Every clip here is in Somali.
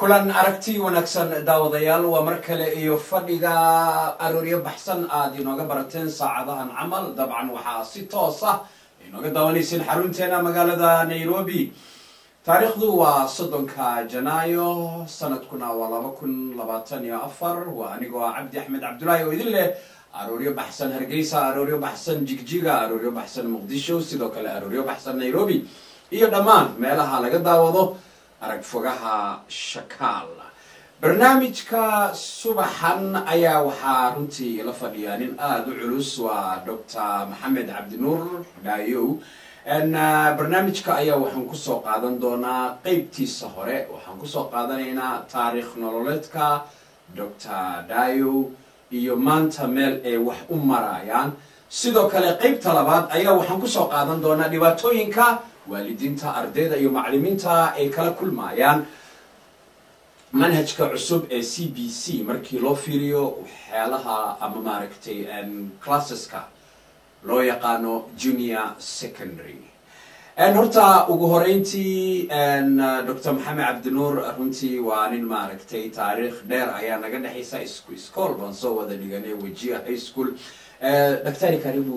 kulan aragti wanaagsan daawadayaal waa mar kale iyo fadhiga arooryo baxsan aad inooga barateen saacadahan camal dabcan waxaa si toos ah inooga daawanayseen xarunteena magaalada nairobi taariikhdu waa soddonka janaayo sanadkuna waa laba kun labaatan iyo afar waa anigoo ah cabdi axmed cabdulaahi oo idin leh arooryo baxsan hargeysa arooryo baxsan jigjiga arooryo baxsan muqdisho sidoo kale arooryo baxsan nairobi iyo dhammaan meelaha laga daawado arag fogaha shakaal barnaamijka subaxan ayaa waxaa runtii ila fadhiyaa nin aada u culus waa doctor maxamed cabdinuur dhaayow barnaamijka ayaa waxaan kusoo qaadan doonaa qeybtiisa hore waxaan kusoo qaadanaynaa taariikh nololeedka doctor dhaayow iyo maanta meel ay wax u marayaan sidoo kale qeybta labaad ayaa waxaan kusoo qaadan doonaa dhibaatooyinka waalidiinta ardayda iyo maclimiinta ay kala kulmayaan manhajka cusub ee c b c markii loo fiiriyo waxyaalaha ama maaragtay classeska loo yaqaano junior secondary horta ugu horeyntii doctor maxamed cabdinuur runtii waa nin maaragtay taariikh dheer ayaa naga dhexaysa ischool baan soo wada dhiganay wajiya high school daktari karibu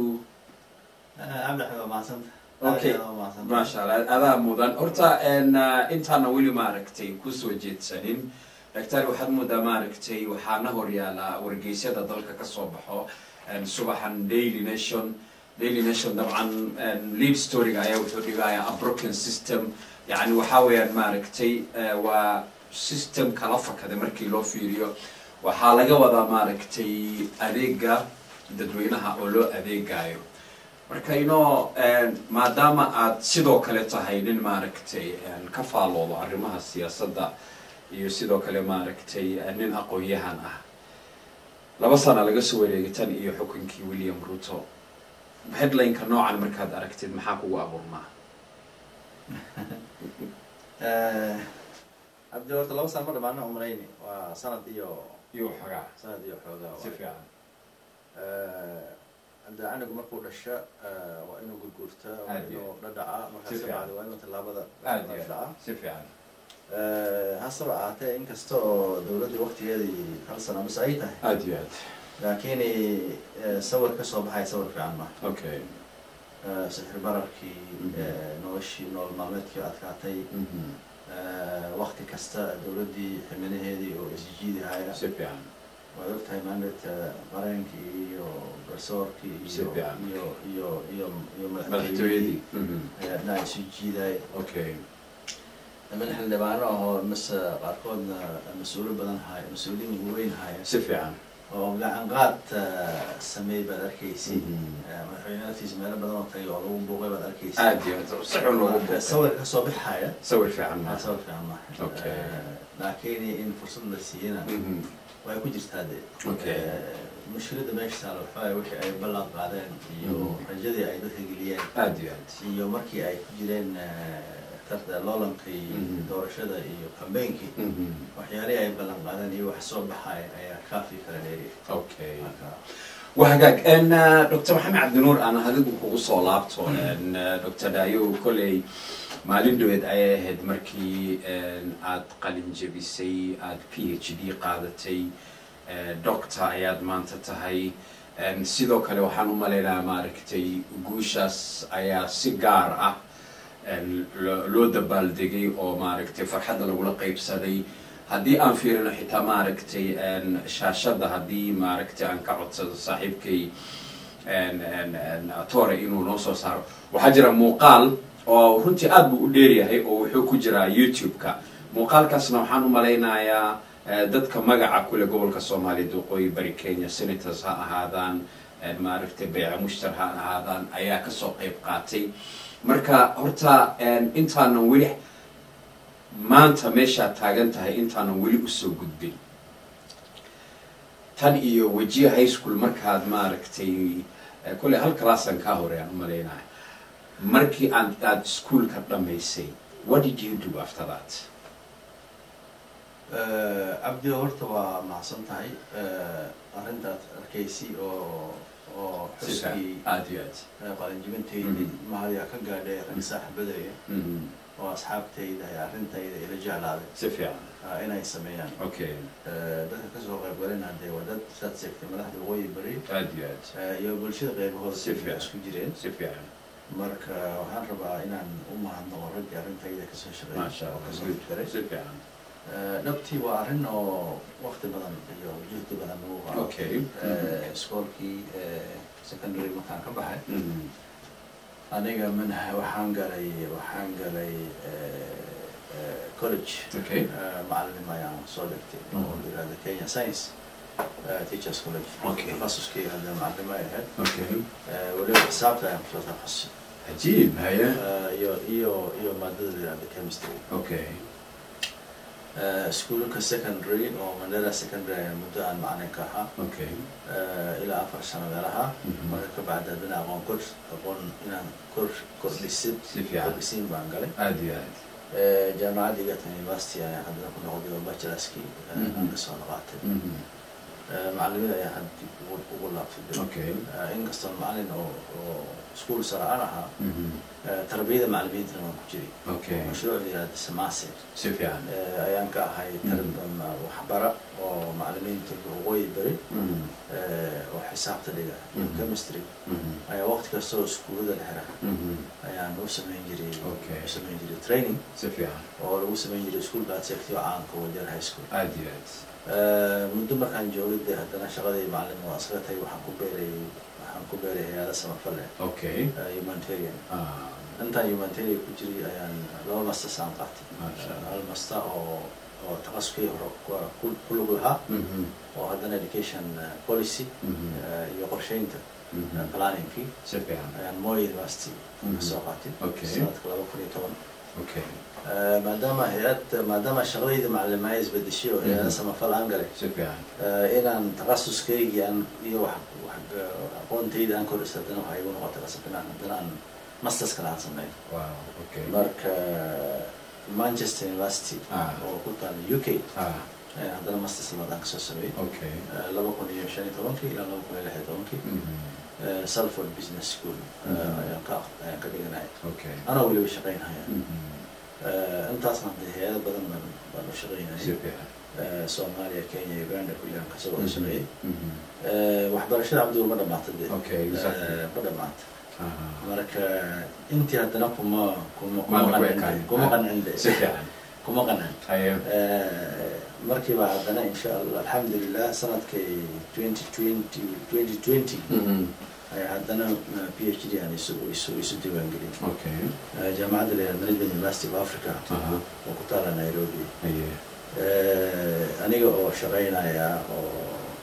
okay maasha allah adaa mudan horta intaana weli maaragtay kusoo jeedsanin doctor waxaad moodaa maaragtay waxaana horyaalaa wargeysyada dalka kasoo baxo subaxan daily nation daily nation dabcan lead storyga ayaa wuxuu dhigayaa a broken system yani waxaa weeyaan maaragtay waa system kala fakada markii loo fiiriyo waxaa laga wadaa maaragtay adeega dadweynaha oo loo adeegayo marka inoo maadaama aad sidoo kale tahay nin maaragtay ka faaloodo arrimaha siyaasadda iyo sidoo kale maaragtay nin aqoon-yahan ah laba sana laga soo wareegay tan iyo xukunkii william ruto headlineka noocan markaad aragtid maxaa kugu abuurnaa cabdi horta laba sana ma dhamaana umrayni waa sanad iyo iyo xogaa sanad iyo xoogaa si fiican hadda anigu markuu dhasho waa inuu gurguurta waa Aad iyo inuu dhadhaca markaas Si fiican. kabacdi waa inuu tallaabada aad iyo dhaca si fiican hasaba ahaatee inkasta oo dawladdii waqtigeedii hal sana mise ay tahay aad iyo aad laakiin sawir ka soo baxay sawir fiican ma okay sixir bararkii Mhm. noloshii nolol maalmeedkii adkaatay Mhm. waqti kasta dawladdii ximanaheedii oo isjiidihaya si fiican waad ogtahay maandhata qareenkii iyo garsoorkii Si iyo fiican. iyo iyo iyo iyo madaxtooyadii Mhm. ayaa dhinaca isu jiidaya okay niman xildhibaano ahoo mise qaarkoodna mas-uulo badan haya mas-uuliyiin waaweyn haya si fiican oo gacan qaad sameey baad arkaysi Mhm. madaxweyne laftiisa meelo badan oo tagay oo lagu buuqay baad arkaysi aad iyo aad si xun loogu buuqay sawir kasoo baxaya sawir fiican waa ma sawir fiican maaha Okay. laakiin in fursad la siiyana Mhm. way ku jirtaa de Okay. mushkilada meesha taala waxaa wixii ay ballan qaadeen iyo Mhm. rajadii ay dadka geliyeen aad iyo aad iyo markii ay ku jireen tarta loolankii Mhm. doorashada iyo kambeynkii Mhm. waxyaalihii ay ballan qaadeen iyo wax soo baxay ayaa kaafi kala dheeri okay marka waa hagaag n doctor maxamed cabdinuur aan adigu kugu soo laabto n doctor dayo kolley maalin dhaweed ayay ahayd markii aad qalin jebisay aad p h d qaadatay doctor ayaad maanta tahay n sidoo kale waxaan u malaynayaa maaragtay guushaas ayaa si gaar ah n lo- loo dabaaldegay oo maaragtay farxadda lagula qaybsaday haddii aan fiirino xitaa maaragtay n shaashadda haddii maaragtay aan ka codsado saaxiibkay n n n atore inuu noo soo saaro waxaa jira muuqaal oo runtii aad buu u dheeryahay oo wuxuu ku jiraa youtube-ka muuqaalkaasna waxaan u malaynayaa eh, dadka magaca kule gobolka soomaaliya waqooyi bari kenya senators ha ahaadaan eh, maaragtay bayca mushtar ha ahaadaan ayaa kasoo qayb qaatay marka horta n intaanan weli maanta meeshaad taagan tahay intaanan weli usoo gudbin tan iyo wajiya high school markaad maaragtay eh, kolley hal classan kaa hore aan u malaynaya markii aad aada ischoolka dhammaysay what did you do after that cabdi horta waa mahadsan tahay arrintaad arkaysi oo oo Si fiican. xuskii aad iyo aad qalinjibinteydii Mhm. mahadiyaa ka gaadhay rag saaxiibadaya Mhm. oo asxaabtayda iyo arrintayda ila jeclaaday si fiican ah, inay sameeyaan okay Eh, dadka kasoo qayb galina dee waa dad saad sheegtay madaxda waqooyi bari aad iyo aad eh, iyo bulshada qaybahooda Si fiican. isku jireen si fiican marka waxaan rabaa inaan u mahadnaqo raggii arrintayda kasoo shaqeeyay maasha oo allah kasoo good garay si fiican Eh, dhabtii waa arrin oo waqti badan iyo juhdi badan lagu qaato okay Eh, iskoolkii eh, secondary markaan ka baxay Mhm. aniga manha waxaan galay waxaan galay eh, eh, college okay Eh, macallim ayaan soo dhigtay oo la yihahdo kenya science eh, teachers college Okay. takhasuskii hadda macallimo ay ahayd okay Eh, weliba xisaabta ayaan kusoo takhasusay cajiib haya Eh, iyo iyo iyo maadada la yihahdo chemistry okay Eh, iskuulka secondary oo mandela secondary ayaan muddo aan macalin ka ahaa okay Eh, ilaa afar sano meelaha Mhm. marka ka bacdi haddana aqoon kor aqoon inaan kor kordhisid si fiican kordhisiin baan galay aad iyo aad Eh, jaamacadda egerton university ayaan haddana ku noqday oo bachelorskii eh, Mhm. aan kasoo noqaatay Mhm. Eh, macalimada ayaan had dib ugu ugu laabtay dib. okay Eh, inkastoo macalin oo oo iskuul sare aan ahaa Mhm. eh, tarbiyada macalimiintana waan ku jiray okay mashruuc la yihahda samase si fiican eh, ayaan ka ahay tarb- ama waxbara oo macalimiinta waqooyi bari Mhm. eh, oo xisaabta dhiga iyo Mhm. chemistry Mhm. ayaa waqti kastoo iskuulada la xira Mhm. ayaan u samayn jiray Okay. u samayn jiray training si fiican oo lagu samayn jiray iskuulka aad sheegtay oo caanka wajeer high school aad iyo aad Eh, muddo markaan joogay dee haddana shaqadii macalin waa iskaga tagay waxaan ku beeray waxaan ku beeray hay'ado samafal leh okay eh, humanitarian ah intaan humanitarian ku jiray ayaan laba masters aan qaatay Masha Allah. hal master oo oo takhasuskii hore ku- ku- ku lug lahaa Mhm. oo haddana education eh, policy Mhm. eh, iyo qorsheynta Mhm. eh, planningkii si fiican ayaan Moi University Mhm. kasoo qaatay Okay. sanadka laba kun iyo toban okay Eh, maadaama hay-ad maadaama shaqadayda macalimaha isbedeshay oo hay-ada Mhm. samafal aan galay si fiican eh, inaan takhasuskaygii aan iyo wax wax eh, aqoontayda aan kordhista haddana waxaa igu noqotay qasab inaan haddana aan masters kale aan sameyn wow okay marka manchester university Ah. oo ku taala u k ah ayaan haddana masters labaad aan kasoo sameeyey okay Eh, laba kun iyo shan iyo tobankii ilaa laba kun iyo lix iyo tobankii Mhm. Eh, salford business school eh, Mhm. ayaan ka ayaan ka dhiganaya okay anaa weliba shaqaynaya Mhm. Eh, intaasna dee hay-ado badan baan baan u si shaqaynayay fiican Eh, soomaaliya kenya uganda kulli aan kasoo wada shaqeeyey Mhm. Eh, waxbarashada cabdigu ma dhamaata dee okay exactly Eh, ma dhamaata aha marka intii haddana kuma kuma kuma Maana ku qancin ekaan. de- kuma qancin de. si fiican kuma qancin haya Eh, markiiba haddana insha allah alxamdulilah sanadkay twenty twenty twenty twenty Mhm. ayaa haddana eh, phd aan isu isu isu diiwaangeliyay okay Eh, jaamacadda la yihahdo management university of africa aha oo ku taala nairobi haya Eh, aniga oo shaqaynaya oo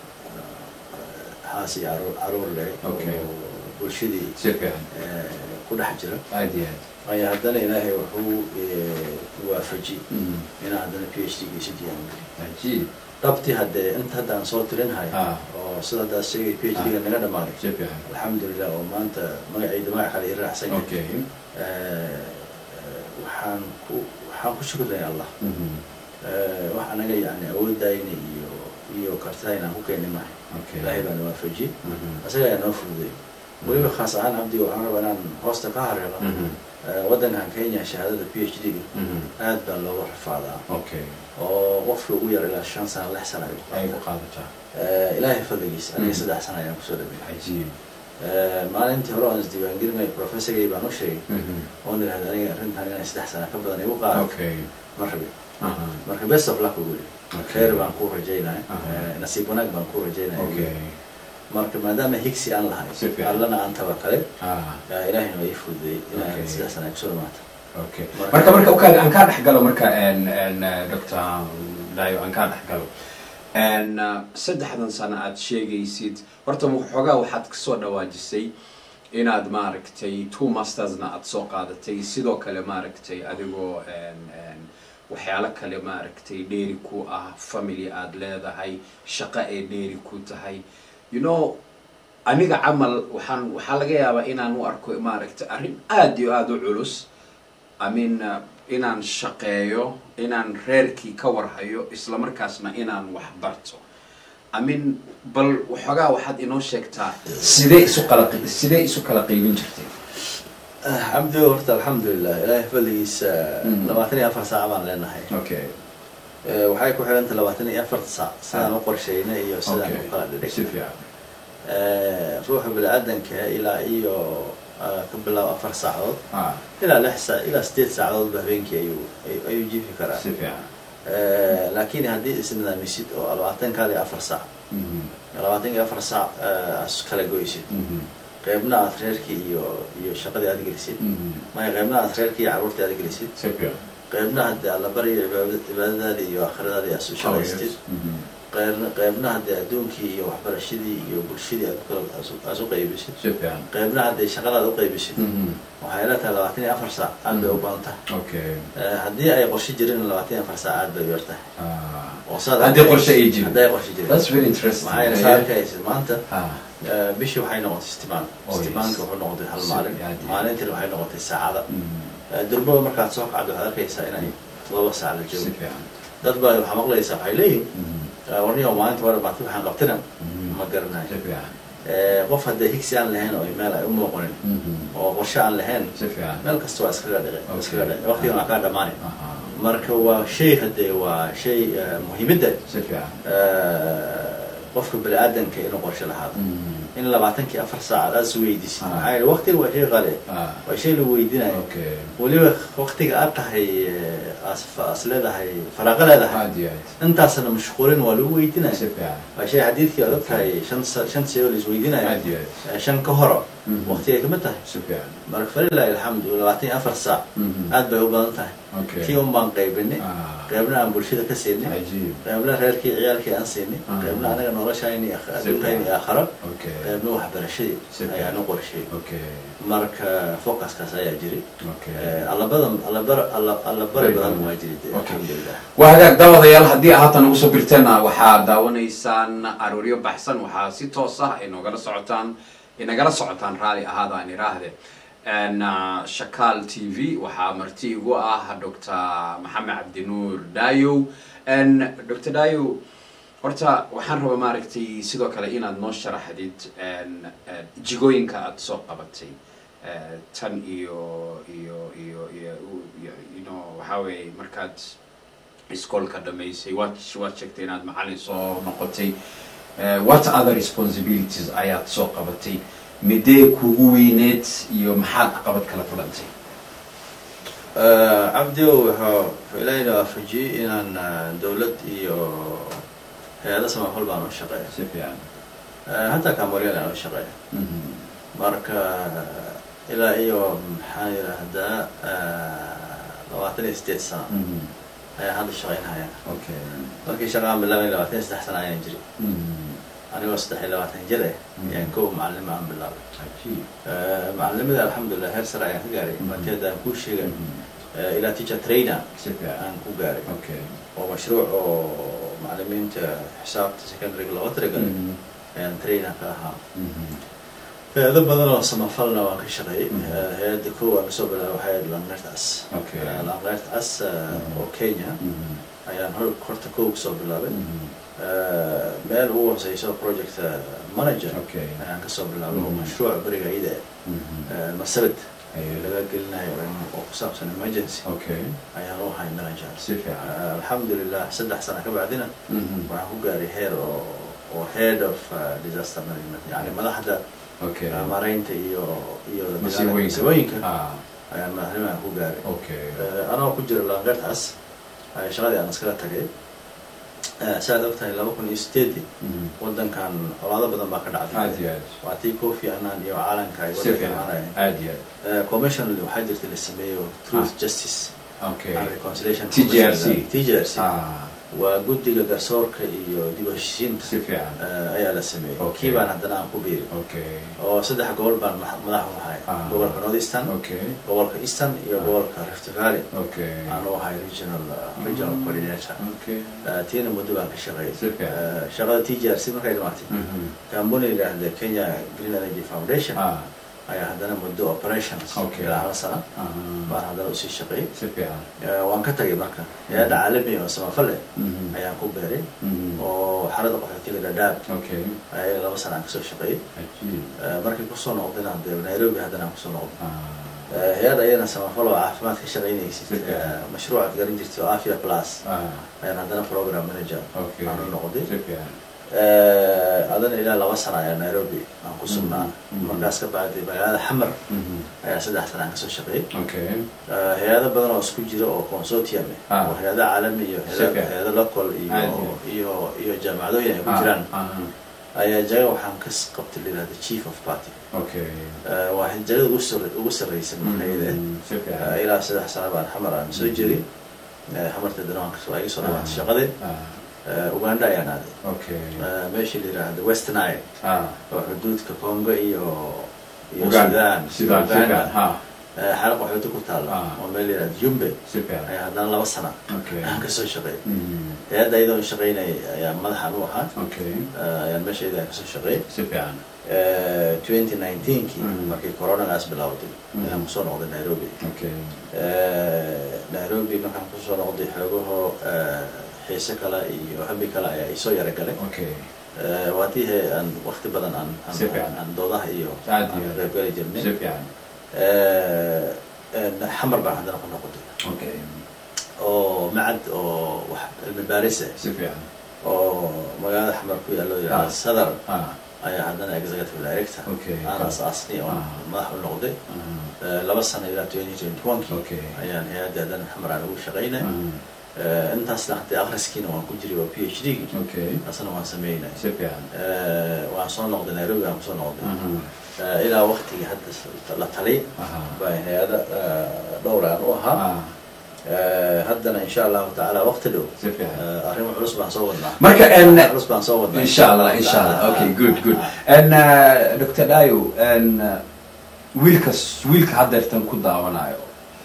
eh, xaas iyo caruur caruur leh Okay. oo bulshadii si fiican eh, ku dhex jira aad iyo aad ayaa haddana ilaahay wuxuu eh, waafajiyey Mhm. inaan haddana p h d ga isu diiwaangeliyo cajiib dhabtii haddee inta haddaan soo tirinhayo Ah. oo sida haddaad sheegay p h d ga naga dhamaaday si fiican alxamdulilah oo maanta magacayda magac kale i raacsan yahay okay Eh, eh, waxaan ku waxaan ku shukraya allah Mhm. Eh, wax anaga yani awoodayna iyo iyo kartidayna aan ku keenay mahay okay ilaahay baa na waafajiyey Mhm. isaga ayaa noo fududay weliba khaas ahaan abdi waxaan rabaa inaan hoosta ka hareelo Mhm. Eh, waddankan kenya shahaadada p h d ga Mhm. aad baa looga rafaadaa okay oo qofka ugu yar ilaa shan sano lix sano ay ku ay ku qaataa qaadataa Eh, ilaahay fadligiisa aniga Mm. saddex sano ayaan kusoo dhameeyay cajiib Eh, maalintii hore aan isdiiwaangelinay professorgay baan u sheegay Mhm. oon idhahda aniga arrintan inay saddex sano ka badan igu qaado okay ma rabi aha marka best of luck ugu yidhi Okay. khayr baan kuu rajaynaya Aha. Eh, nasiib wanaag baan kuu rajaynaya okay marka maadaama higsi aan lahay Si fiican. allana aan tabakalay ah eh, ilaahayna waa ii fududey inaan Okay. saddex sano ay kusoo dhamaata okay Marka- marka marka ukaadi aan kaa dhex galo marka n n doctor dayo aan kaa dhex galo n saddexdan sano aad sheegaysid horta waxoogaa waxaad kasoo dhawaajisay inaad maaragtay two mastersna aad soo qaadatay sidoo kale maaragtay adigoo n n waxyaalo kale maaragtay dheeri ku ah family aad leedahay shaqo ee dheeri ku tahay you know aniga camal waxaan waxaa laga yaabaa inaan u arko maaragtay arrin aada iyo aada u culus I mean uh, inaan shaqeeyo inaan reerkii ka warhayo isla markaasna inaan wax barto I mean bal waxoogaa waxaad inoo sheegtaa sidee isu kala sidee isu kala qaybin jirtay cabdi horta alxamdulilah ilaahay fadligiisa Mm. labaatan iyo afar saac baan leenahay okay Eh, waxay ku xidhanta labaatan iyo afarta saac sidaan u qorshaynay iyo sidaan u kala si dhidhig fiican ruuxa bini-aadanka ilaa iyo eh, ka bilaabo afar saacadood ah ilaa lix saa ilaa sideed saacadoodba habeenkii ayuu ay- ayuu jiifi karaa si fiican Eh, laakiin haddii isnidaamisid oo labaatankaada iyo afar saac Mhm. labaatan iyo afar saac eh, aad kala goysid Mhm. qeybna aad reerkii iyo iyo shaqadii aad gelisid Mhm. maya qeybna aad reerkii iyo carruurtii aad gelisid si fiican qeybna haddii alla baryo cibaada- cibaadadaadii iyo aakhiradaadii aad su shaqaystid Mhm. qeybna qeybna haddii adduunkii iyo waxbarashadii iyo bulshadii aad kula aad u- aad u qaybisid si fiican qeybna haddii shaqadaad u qaybisid Mhm. waxay la tahay labaatan iyo afar saac aad bay u badan tahay okay Eh, haddii ay qorshe jirin labaatan iyo afar saac aad bay u yar tahay ah oo saad Haddii qorshe ay jirin. haddii ay qorshe jirin that's very interesting maxaa yeele saa arkaysid maanta ah eh, bishii waxay noqotay istimaan Oh, istimaanka yes. wuxuu noqotay hal Si- maalin yeah, yeah. maalintiina waxay noqotay saacada Mhm. Eh, durbaba markaad soo kacdo waxaad arkaysaa inay todoba saac la si joogo fiican dad baa waxaa maqlaysaa waxay leeyihin Mhm. warniyo maalinta hore baati waxaan qabtina Mhm. ma garanayo si fiican Eh, qof haddee higsi aan lahayn oo meel ay u muuqanin Mhm. oo qorshe aan lahayn si fiican meel kasta waa iskaga dhici Okay. iskaga dhici waqtigan waa kaa dhamaanay Aha. marka waa shay haddee waa shay eh, muhiimadda si fiican eh, qofka bani-aadanka inuu qorshe lahaado Mhm. in labaatankii afar saacaad aad is weydiisid Ah. maxaa yeele waqtiga waa shay qali ah waa shay lagu weydiinayo okay weliba waqtiga aad tahay eh, as as leedahay faraaqo leedahay aad iyo aad intaasna mashquulin waa lagu si weydiinaya fiican waa shay xadiidkii aad og tahay shan sa- shan shay oo la isweydiinayo aad iyo aad Eh, shan ka horo Mhm. waqtigay kamid tahay si fiican marka falilahi alxamdu labaatan iyo afar saac Mhm. aad bay u badan tahay okay kii un baan qaybinay ah qaybna aan bulshada ka siinay cajiib qaybna reerkii ciyaalkii aan siinay Ah. qaybna anaga noloshayni adduunkayni iyo aakharo okay qaybna waxbarashadii Si ayaan u qorsheeyey okay marka focuskaas ayaa jiray okay Eh, allabadan allabar alla allabari Very badan good. waa jiray dee, Okay. alxamdulilah waa hagaag daawadayaal haddii haatan ugu soo birteena waxaad daawanaysaan arooryo baxsan waxaa si toos ah ay noogala socotaan inagala socotaan raali ahaada aan iraahde n shakaal t v waxaa marti igu ah dr maxamed cabdinuur dayow n dr dayow horta waxaan rabaa maaragtay sidoo kale inaad noo sharaxdid n jigooyinka aada soo qabatay Eh, tan iyo iyo iyo iyo iyo you know waxaa weeye markaad iskoolka dhamaysay waad waad sheegtay inaad macalin soo noqotay Eh, what other responsibilities ayaad soo qabatay midee kugu weyneed iyo maxaad caqabad kala kulantay Eh, cabdi wuxuu wuxuu ilaahayna waafajiyey inaan eh, dowlad iyo hay-ado samafal baan u shaqeeya si fiican Eh, hataa kaamoryan aan u shaqeeya Mhm. marka ilaa iyo maxaa yidhaahdaa eh, labaatan iyo sideed sano Mhm. ayaan hadda shaqaynhaya okay markii shaqaan bilaabay labaatan iyo saddex sano ayaan jiri Mhm. anigoo saddex iyo labaatan jir eh Mm. ayaan kow macalimo aan bilaabay cajiib Eh, macalimada alxamdulilah heer sare ayaan ka gaaray Mm. markeeda aan kuu sheegay Mhm. eh, ilaa teacher trainer si fiican aan ku gaaray okay oo mashruuc oo macalimiinta xisaabta secondaryga looga talagalay Mhm. ayaan trainer ka ahaa Mhm. hay-ado badan oo samafalna waan ka shaqeeyey Mm. Eh, hay-adda kow aan kasoo bilaabay waxay ahayd langlertas Okay. langlertas Mm. oo kenya Mhm. ayaan hor horta kow kasoo bilaabay Mhm. Eh, meel ugu hooseyso project eh, manager Okay. ayaan kasoo bilaabay oo Mm. mashruuc beriga iyada Mhm. eh, marsabit Aye. laga gelinayo oo- oo ku saabsan emergency okay ayaan u ahay manager si fiican Eh, alxamdulilah saddex sano ka bacdina Mhm. waxaan ku gaaray heer oo oo head of uh, disaster management yani madaxda okay uh, maaraynta iyo iyo masiibooyinka masiibooyinka ah ayaan madaxnimadan ku gaaray okay Eh, anoo ku jira langartaas ay shaqadii aan iskala tagay Eh, saaad ogtahay laba kun iyo sideedii Mhm. wadankan colaado badan baa ka aad dhacday iyo aad waa tii kofi annan iyo caalanka ay si wadanka fiican imaanayeen aad iyo aad Eh, commission waxaa jirta la sameeyo truth Ah. justice okay and reconciliation TJRC. Commission. TJRC ah waa guddiga garsoorka iyo dib u heshiisiinta si fiican eh, ayaa la sameeyey Okay. kii baan haddana aan ku biiri okay oo saddex gobol baan ma- madax u ahay Ah. gobolka north eastern okay gobolka eastern iyo Ah. gobolka rift valley okay aan u ahay regional uh, regional coordinator okay Eh, tiina muddo baan ka shaqeeyay Si fiican. Eh, shaqada t j r c markay dhimaatay Mhm. kambuni yidhaahda kenya green energy foundation ah ayaa haddana muddo operations Okay. ilaa hal sana ah baan haddana usii shaqeeyay si fiican Eh, waan ka tagay marka hay-adda caalami oo samafale Mhm. ayaan ku beeray Mhm. oo xarada qaxootiga dhadhaab okay ayaa laba sana aan kasoo shaqeeyay cajiib Eh, markii kusoo noqdayna hadee nairobi haddana aan kusoo noqday ah hay-ad ayana samafal oo caafimaad ka shaqaynaysid Okay. eh, mashruucaad garan jirtay oo afia plus ah ayaan haddana program manager okay aan u noqday si fiican Eh, adana ilaa laba sana ayaa nairobi aan ku sugnaa Mhm. markaas ka bacdi magaalada xamar Mhm. ayaa saddex sana aan kasoo shaqeeyay okay Eh, hay-ado badan oo isku jira oo consortium eh, Ah. oo hay-ado caalami iyo hay-ado- Sifiican. hay-ado local iyo Caadi. iyo iyo jaamacadooyin ay ku Ah, jiraan ah, ayaa jaga waxaan ka qabtay layihahda chief of party okay Eh, waa jagada ugu sar- ugu sarreysan maxayde Mhm. si Eh, fiican ilaa saddex sana baan xamar aan soo jiray Eh, xamarta dana waan kasoo iga soo dhawaatay shaqadii ah Eh, uganda ayaan aaday okay Eh, meeshii la yidhaahdo west nile ah oo xuduudka congo iyo iyo Uganda. sudan sidaan si fiican ha Eh, xalaq waxooda ku taalla Ah. oo meel la yidhahdo jumbe si fiican ayaa haddana laba sana okay aan kasoo shaqeeyay Mhm. hay-adda iyadoo shaqeynay ayaa madaxan u ahaa okay Eh, ayaan meeshayda aan kasoo shaqeeyay si fiican twenty nineteenkii Mm. markii coronagaas bilowday Mm. ayaan kusoo noqday nairobi okay Eh, nairobi markaan kusoo noqday xoogaho eh, xiise kale iyo habi kale ayaa isoo yara galay okay Eh, waa tii he aan wakti badan aan aan- Si fiican. aan doodaha iyo Aad aan iyo aad. qaybgali si jirnay fiican Eh, eh, xamar baan haddana ku noqotay okay oo macad oo wax cilmi baaris ah si fiican oo magaalada xamar ku yaallo yidhahda Ah. sadar ah ayaa haddana executive director Okay. aan asaasnay oo Ah. madax u noqday ah Eh, laba sano ilaa twenty twenty one kii Okay. ayaan hay-adda haddana xamar aan ugu shaqaynay ah Eh, intaasna haddii akhriskiina waan ku jiray waa p h d okay asna waan sameynay si fiican Eh, waan soo noqday nairobi waan kusoo noqday aha Eh, ilaa waktigii hadda s- la tali aha baa hay-ada dhowr aan u ahaa ah Eh, haddana insha allahu tacaala wakti dhow si fiican Eh, arrimo culus baan soo wadnaa marka en culus baan soo wadnaa insha allah insha allah okay good good and uh, dr dayo and uh, wiilkas wiilka haddeertan ku daawanayo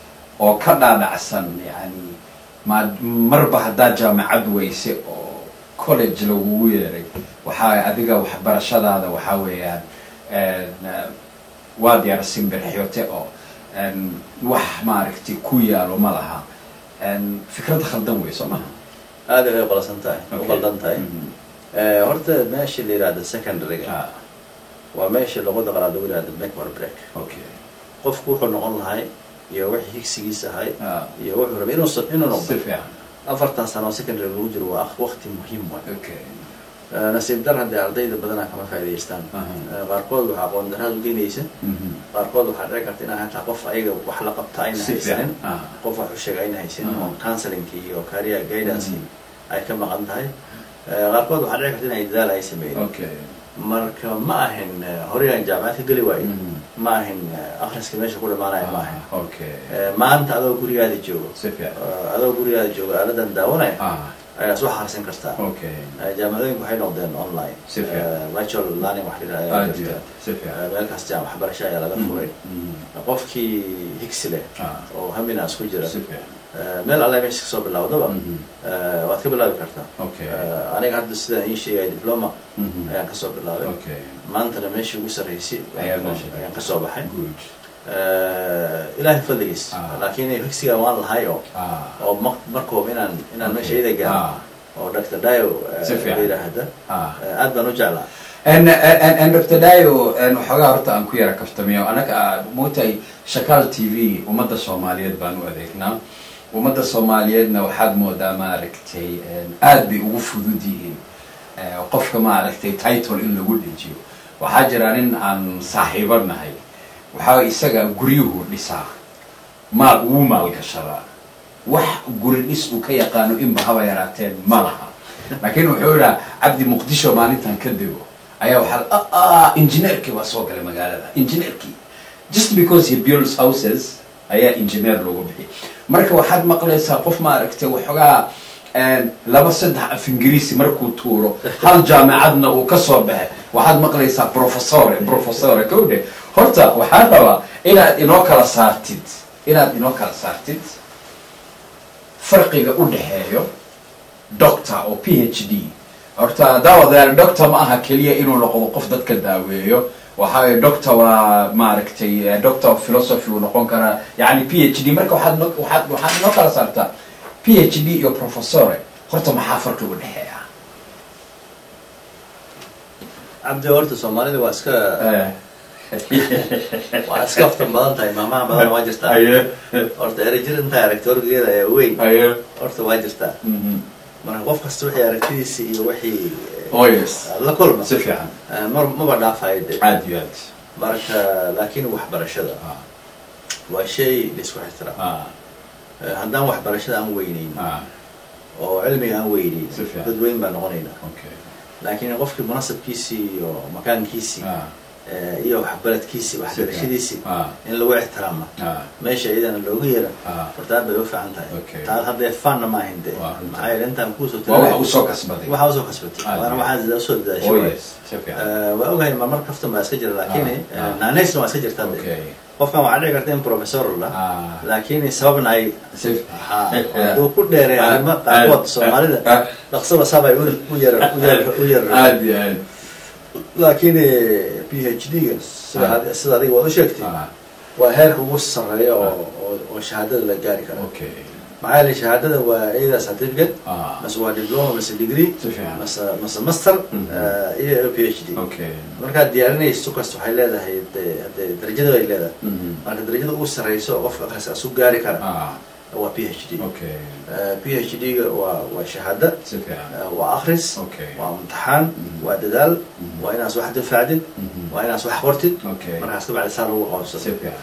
oo ka dhaadhacsan yani ma marba haddaa jaamacad weyse oo college lagugu yeeray waxaa adiga waxbarashadaada waxaa weeyaan en, uh, waad yara simbirxyote oo en, wax maaragtay ku yaalo ma laha en, fikrad khaldan wey soo maha aada ay qalsan tahay u Okay. qaldan tahay Mhm. Eh, horta meesha la yihahda secondaryga ah waa meesha luqada qalaad lagu yihahda make or break okay qofku wuxuu noqon lahay iyo wixii higsigiisa ahay ah iyo wuxuu rabay inuu s- inuu si noqdo fiican afartan sano oo secondary lagu jiro waa waqti muhiim waay okay Eh, nasiib dar haddee ardayda badanaa kama faa'idaystaan Aha. Eh, qaarkood waxaa aqoon daraad u geynaysa Mhm. qaarkood waxaa dhici karta inaa hataa qof ayaga wax la qabta ayna si haysanin fiican ah qof wax u sheega ayna haysanin Ah. oo counselinki iyo career guidance Mhm. ay ka maqan tahay Eh, qaarkood waxaa dhici karta inay dadaal ay sameeyeen okay marka ma ahin eh, horey aan jaamacad ka geli waayo Mhm. ma ahin eh, akhriska meesha ku dhamaanaya ma ahin Ah, okay Eh, maanta adoo gurigaada joogo si fiican eh, adoo gurigaada joogo aaladan daawanaya ah ayaa soo xarsin kartaa okay Eh, jaamacadooyinku waxay noqdeen online Si fiican. Eh, virtual learning wax la yidhahdo ayaa aad iyo jirta. aad si fiican Eh, meel kasta waxbarasho ayaa laga furay Mhm. qofkii higsi leh ah oo haminaas ku jira si fiican Eh, meel alle meesha kasoo bilowdaba Mhm. eh, waad ka bilaabi kartaa okay Eh, aniga hadda sidaan ii sheegay diploma Mhm. ayaan kasoo bilaabay okay maantana meeshii ugu sarreysay Ayaad meesha. ayaan kasoo baxay good Eh, ilaahay fadligiis Ah. laakiin higsiga waan lahay oo ah oo ma- markooba inaan inaan Okay. meeshayda gaaro Ah. oo dr dio eh, Si fiican. la yidhaahda ah eh, aad baan u jeclaa en en en dr dayo en waxoogaa horta aan ku yara kaftamiyo anaga mootay shakaal t v ummadda soomaaliyeed baan u adeegnaa ummadda soomaaliyeedna waxaad moodaa maaragtay en, aad bay ugu fudud yihiin Eh, qofka maaragtay title in lagu dhejiyo waxaa jira nin aan saaxiibo nahay waxaa isaga guryuhu dhisaa maal ugu maalgashadaa wax guri dhis uu ka yaqaano inba haba yaraateen ma laha laakiin wuxuu idhaa cabdi muqdisho maalintan ka dego ayaa waxaa ah engineerkii baa soo galay magaalada engineerkii just because he builds houses ayaa engineer loogu bixiyay marka waxaad maqlaysaa qof maaragtay waxoogaa een, laba saddex af ingiriisi markuu tuuro hal jaamacadna uu ka soo baxay waxaad maqlaysaa professore professore kowdhe horta waxaan rabaa inaad inoo kala saartid inaad inoo kala saartid farqiga u dhexeeyo doctor oo p h d horta daawadayaal doctor ma aha keliya inuu noqdo qof dadka daaweeyo waxaa doctor waa maaragtay eh, doctor of philosophy uu noqon karaa yani p h d marka waxaad no- waxaad waxaad inoo kala saartaa p h d iyo professore horta maxaa farqi u dhexeeya cabdi horta soomaalida waa iska Eh, waa iska aftan badan tahay maamaha badan waa jirtaa haye horta erejir intaa aragti orgeeda ayaa weyn haye horta waa jirtaa marka qof kasta wixii aragtidiisa iyo wixii oh yes la kulma si fiican eh, mar maba dhaafayo de aad iyo aad marka laakiin waxbarashada Ah, waa shay laisku xitiraam ah, Eh, haddaan waxbarashada aan weyneyn ah, oo cilmiga aan weyneyn Si fiican. dad weyn baa noqonayna okay laakiin qofkii munasabkiisii iyo makaankiisii ah, eh, iyo waxbaradkiisii waxbarashadiisii ah, in lagu ixtiraama ah, meesha iyadana looga yeera ah. horta aad bay u fiican tahay Okay. taad haddee fanna ma ahayn de Waa runta. maxaa yeele intaan kuusoo waa waxa tagay uu soo kasbaday waxaa usoo kasbatay Aad waana iyo waxaa usoo oh dadaashay yes si fiican Eh, waa ogahay marmar kaftan baa iska jira laakiin Ah, ah. naanaysna waa iska jirtaa de okay qofkan waxaa dhici karta in professor la ah, laakiin sababna ay si ha- hadduu ku dheeray Ah, arrimo ah, qaarkood ah, soomaalida ah. dhaqsaba sabay u u yar u yar u yar aad iyo aad laakiin p h d ga sida Ah. ad- sida adiga waad u sheegtay ah, waa heerka ugu sarreeya oo oo- oo shahaadada la gaari karo okay maxaa yeele shahaadada waa iyada certificate ah, mase waa diploma mase degree si fiican mase mase master Mhm. eh, iyo p h d okay markaad diyaarinayso kasta waxay leedahay de- de darajada ay leedahay Mhm. marka darajada ugu sarreysa oo qofka akhriska asu gaari kara ah, waa p h d okay p h d ga waa waa shahaada si fiican eh, waa akhris okay waa imtixaan Mhm. waa dadaal Mhm. waa inaas wax difaacdid Mhm. waa inaas wax qortid okay markaas kabacdi saa lagu si qoonsado fiican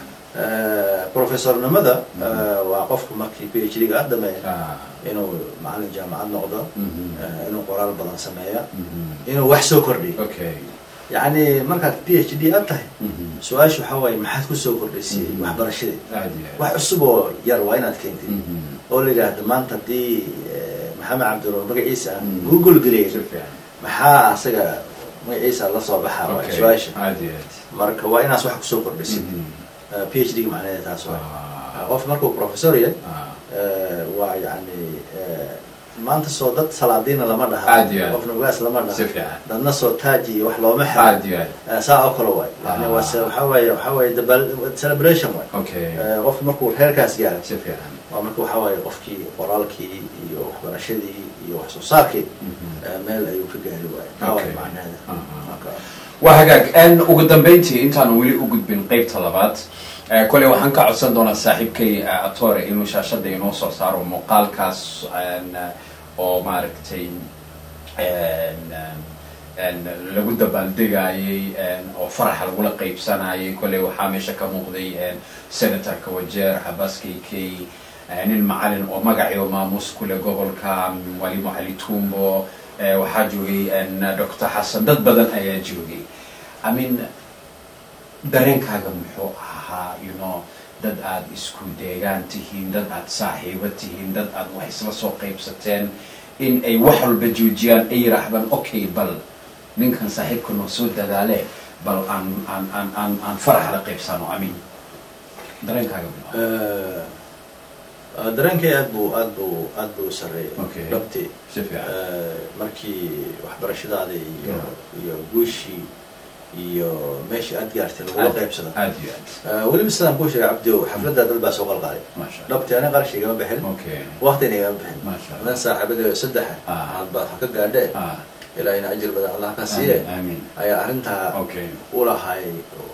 professornimada Mhm. eh, waa qofka markii p h d ga dhameeya ah, inuu macalin jaamacad noqdo mhm. eh, inuu qoraal badan sameeya Mhm. inuu wax soo kordhiyo okay yacni markaad p h d aad tahay Mhm. su-aasha waxaa waaye maxaad ku soo kordhisay Mhm. waxbarashadii aad iyo aad wax cusub oo yar waa inaad keentid Mhm. oo la yidhaahdo maanta haddii eh, maxamed cabdiruur magaciisa aan Mhm. google geliyay si fiican maxaa asaga magaciisa la soo baxaa waa okay su-aasha aad iyo aad marka waa inaas wax kusoo kordhisid Mhm. p h d ga macnaheeda taas waa ah, qof markuu professor yahay ah, eh, waa yani eh, maanta soo dad salaadiina lama dhaha Aad iyo aad. qof nugaas lama si dhaha fiican dadna soo taaji iyo wax looma xiro aad iyo aad Eh, saa oo kale waay yani Ah. waa se- waxaa waaye waxaa waaye dabal- celebration waay okay Eh, qof markuu reerkaas gaaro si fiican waa marka waxaa waaye qofkii qoraalkii iyo waxbarashadii iyo wax soo saarkii Mhm. eh, meel ayuu ka gaari waaye taa waay Okay. macnaheeda Ah, ah. marka waa hagaag n ugu dambeyntii intaanu weli u gudbin qeybta labaad eh, koley waxaan ka codsan doonaa saaxiibkay eh, atore inuu shaashada inoo soo saaro muuqaalkaas n, oo maaragtay n, n, lagu dabaaldegayey n, oo faraxa lagula qeybsanayay koley waxaa meesha ka muuqday n, senatorka wajeer xabas k k eh, nin macalin oo magaciyo maamuus kule gobolka mwalimu cali tumbo eh, waxaa joogay n, dr xasan dad badan ayaa joogay i mean dareenkaaga muxuu ahaa you know dad aad isku deegaan tihiin dad aad saaxiibo tihiin dad aad wax isla soo qaybsateen in ay wax walba joojiyaan ay yidhaahdaan okay bal ninkan saaxiibka noo soo dadaale bal aan aan aan aan aan farax la qaybsano amin dareenkaaga muxuu ahaa? Eh, dareenkay aad buu aad buu aad buu u sarreeyay Okay. dhabtii si fiican Eh, markii waxbarashadaada iyo Yeah. iyo guushii iyo meeshii aad gaartay lagula qaybsado aad iyo aad Eh, weliba sidaan kuu sheegay cabdiow xafladdaa dad baa soo qalqaalay maasha allah dhabtii ani qarash igama bixin okay waqtina igama bixin maasha allah adan saaxiibada saddexa Ah. aad baad ha ka gaadhee ah ilaahina ajir badan allah ka siiye aamin ayaa arrintaa okay u lahay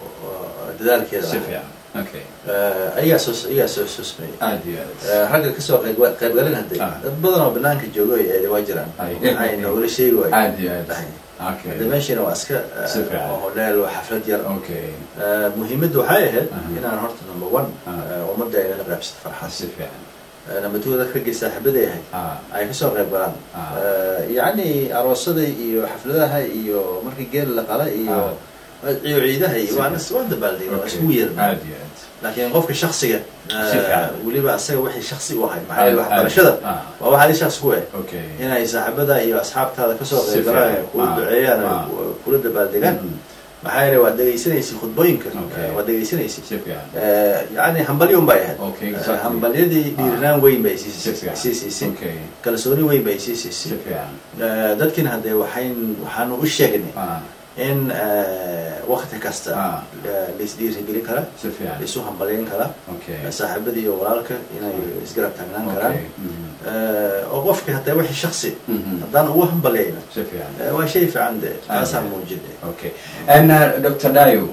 oo dadaalkeeda si lahay. fiican okay Eh, ayagaa soo ayagaa soo soo sameeyey aad iyo aad Eh, ragga kasoo qayb qaybgalin hadday Ah. dad badan oo banaanka jooga ay waa jiraan Ay. waxay noogala sheegi waay aad iyo aad dhahay okay hadda meeshiina waa iska eh, Si fiican. waa hodheel waa xaflad yar okay Eh, muhiimadda waxay ahayd Aha. inaan horta number one Ah. eh, ummadda ay nala qaybsato farxad si fiican Eh, number two dadka raggii saaxiibaday ahayd ah ay kasoo qayb galaan Ah. Eh, yacni aroosada iyo xafladaha iyo markii geel la qala iyo iyo ciidaha iyo Si waa fiican. waa dabaaldeg waa okay isku yeer aad iyo aad laakiin qofka shaksiga eh, Si fiican. weliba asaga wixii shaksi u ahay maxaa yeele Aad- waxbarashada ah. waa wax adi shaksi ku eh okay inay saaxiibada iyo asxaabtaada kasoo Si qayb galaan fiican. ku Ah. duceeyaan Ah. ku- kula dabaaldegaan Mhm. maxaa yeele waad dhegaysanaysa khudbooyinka Okay. eh, waad dhegaysanaysa si fiican Eh, yacni hambalyo un bay ahayd Okay, Eh, exactly. hambalyadii Ah. dhiirinaan weyn bay si sii fiican sii siisay okay kalsooni weyn bay sii si siisay fiican Eh, dadkiina haddee waxayn waxaanu u sheegnay ah in eh, wakti kasta Ah. eh, laisdhiirigelin kara si fiican laisu hambalyayn kara okay eh, saaxiibadii iyo walaalka inay isgarab taagnaan karaan okay Mhm. Eh, oo qofkii haddee wixii shaksi Mhm. haddaan ugu hambalyayna si fiican eh, waa shay fiican de taasaan Ah. muujinay okay and uh, dr dayo